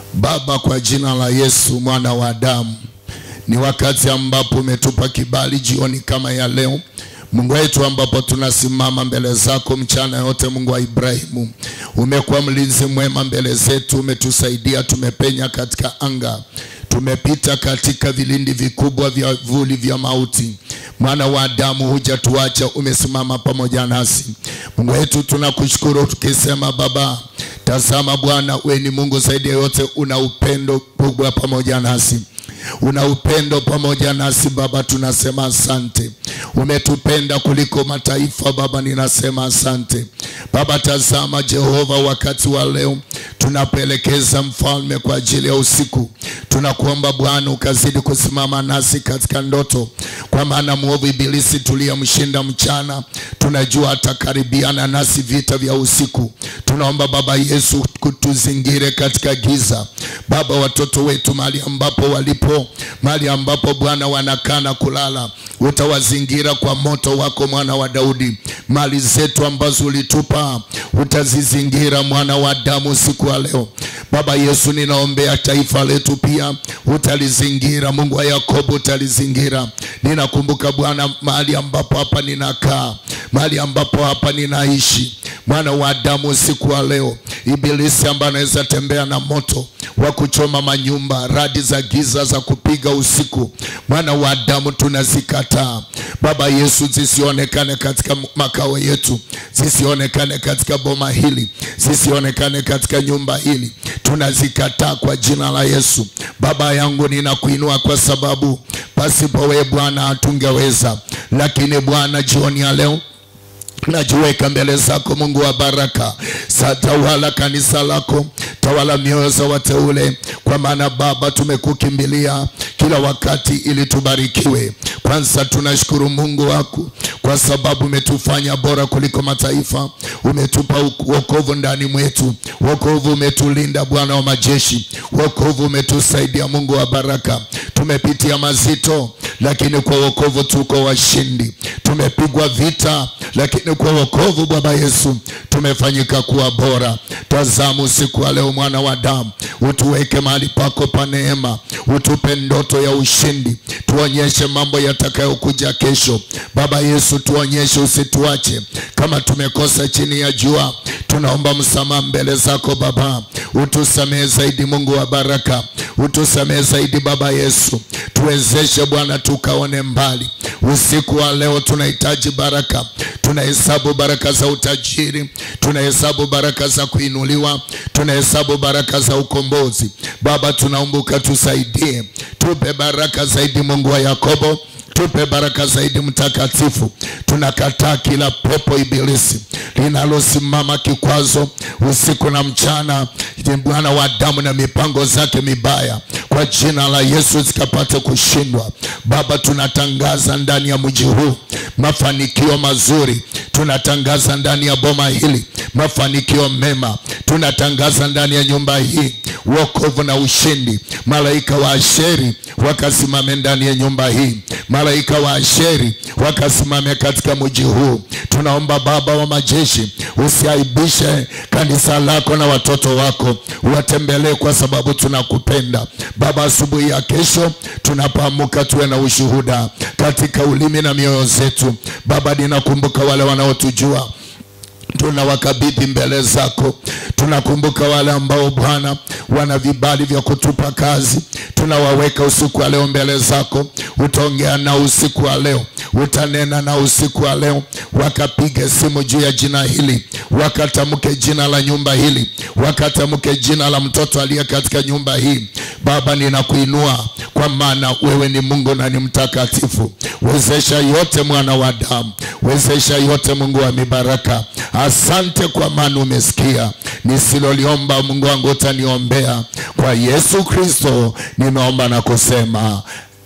Baba, kwa jina la Yesu mwana wa Adamu, ni wakati ambapo umetupa kibali jioni kama ya leo Mungu wetu, ambapo tunasimama mbele zako mchana yote. Mungu wa Ibrahimu, umekuwa mlinzi mwema mbele zetu, umetusaidia, tumepenya katika anga, tumepita katika vilindi vikubwa vya vuli vya mauti. Mwana wa Adamu, hujatuacha, umesimama pamoja nasi. Mungu wetu, tunakushukuru tukisema, Baba, tazama Bwana, we ni Mungu zaidi ya yote, una upendo kubwa pamoja nasi una upendo pamoja nasi Baba, tunasema asante. Umetupenda kuliko mataifa Baba, ninasema asante Baba. Tazama Jehova, wakati wa leo tunapoelekeza mfalme kwa ajili ya usiku, tunakuomba Bwana ukazidi kusimama nasi katika ndoto, kwa maana mwovu Ibilisi tuliyemshinda mchana, tunajua atakaribiana nasi vita vya usiku. Tunaomba Baba Yesu kutuzingire katika giza Baba, watoto wetu mahali ambapo walipo mahali ambapo Bwana wanakaa na kulala, utawazingira kwa moto wako, mwana wa Daudi. Mali zetu ambazo ulitupa utazizingira, mwana wa damu, siku ya leo Baba Yesu, ninaombea taifa letu pia utalizingira. Mungu wa Yakobo utalizingira. Ninakumbuka Bwana mahali ambapo hapa ninakaa, mahali ambapo hapa ninaishi, mwana wa damu, siku ya leo Ibilisi ambaye anaweza tembea na moto wa kuchoma manyumba, radi za giza za kupiga usiku, mwana wa Adamu, tunazikataa Baba Yesu, zisionekane katika makao yetu, zisionekane katika boma hili, zisionekane katika nyumba hili, tunazikataa kwa jina la Yesu. Baba yangu, ninakuinua kwa sababu pasipo wewe Bwana hatungeweza, lakini Bwana, jioni ya leo najiweka mbele zako Mungu wa baraka, satawala kanisa lako, tawala mioyo za wateule, kwa maana Baba tumekukimbilia kila wakati ili tubarikiwe. Kwanza tunashukuru Mungu wako kwa sababu umetufanya bora kuliko mataifa, umetupa wokovu ndani mwetu, wokovu umetulinda Bwana wa majeshi, wokovu umetusaidia Mungu wa baraka. Tumepitia mazito, lakini kwa wokovu tuko washindi. Tumepigwa vita, lakini kwa wokovu Baba Yesu tumefanyika kuwa bora. Tazama usiku wa leo, mwana wa damu, utuweke mahali pako pa neema, utupe ndoto ya ushindi, tuonyeshe mambo yatakayokuja kesho. Baba Yesu, tuonyeshe, usituache kama tumekosa chini ya jua. Tunaomba msamaha mbele zako Baba, utusamehe zaidi, Mungu wa baraka, utusamehe zaidi Baba Yesu, tuwezeshe Bwana tukaone mbali. Usiku wa leo tunahitaji baraka, tunahesabu baraka za utajiri, tunahesabu baraka za kuinuliwa, tunahesabu baraka za ukombozi. Baba, tunaomba tusaidie, tupe baraka zaidi, Mungu wa Yakobo tupe baraka zaidi mtakatifu. Tunakataa kila pepo ibilisi linalosimama kikwazo usiku na mchana, Bwana wa damu na mipango zake mibaya, kwa jina la Yesu zikapate kushindwa. Baba, tunatangaza ndani ya mji huu mafanikio mazuri, tunatangaza ndani ya boma hili mafanikio mema, tunatangaza ndani ya nyumba hii wokovu na ushindi. Malaika wa Asheri wakasimame ndani ya nyumba hii, malaika wa Asheri wakasimame katika mji huu. Tunaomba Baba wa majeshi, usiaibishe kanisa lako na watoto wako, watembelee kwa sababu tunakupenda Baba. Asubuhi ya kesho tunapoamka, tuwe na ushuhuda katika ulimi na mioyo zetu Baba. Ninakumbuka wale wanaotujua tunawakabidhi mbele zako. Tunakumbuka wale ambao Bwana wana vibali vya kutupa kazi, tunawaweka usiku wa leo mbele zako. Utaongea na usiku wa leo, utanena na usiku wa leo, wakapige simu juu ya jina hili, wakatamke jina la nyumba hili, wakatamke jina la mtoto aliye katika nyumba hii. Baba, ninakuinua kwa maana wewe ni Mungu na ni mtakatifu. Wezesha yote, mwana wa damu, wezesha yote, Mungu wa mibaraka. Asante kwa maana umesikia nisiloliomba, Mungu wangu utaniombea. Kwa Yesu Kristo nimeomba na kusema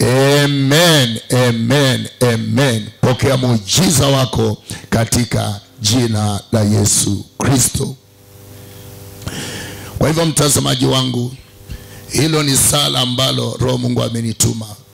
amen, amen, amen. Pokea muujiza wako katika jina la Yesu Kristo. Kwa hivyo, mtazamaji wangu, hilo ni sala ambalo Roho Mungu amenituma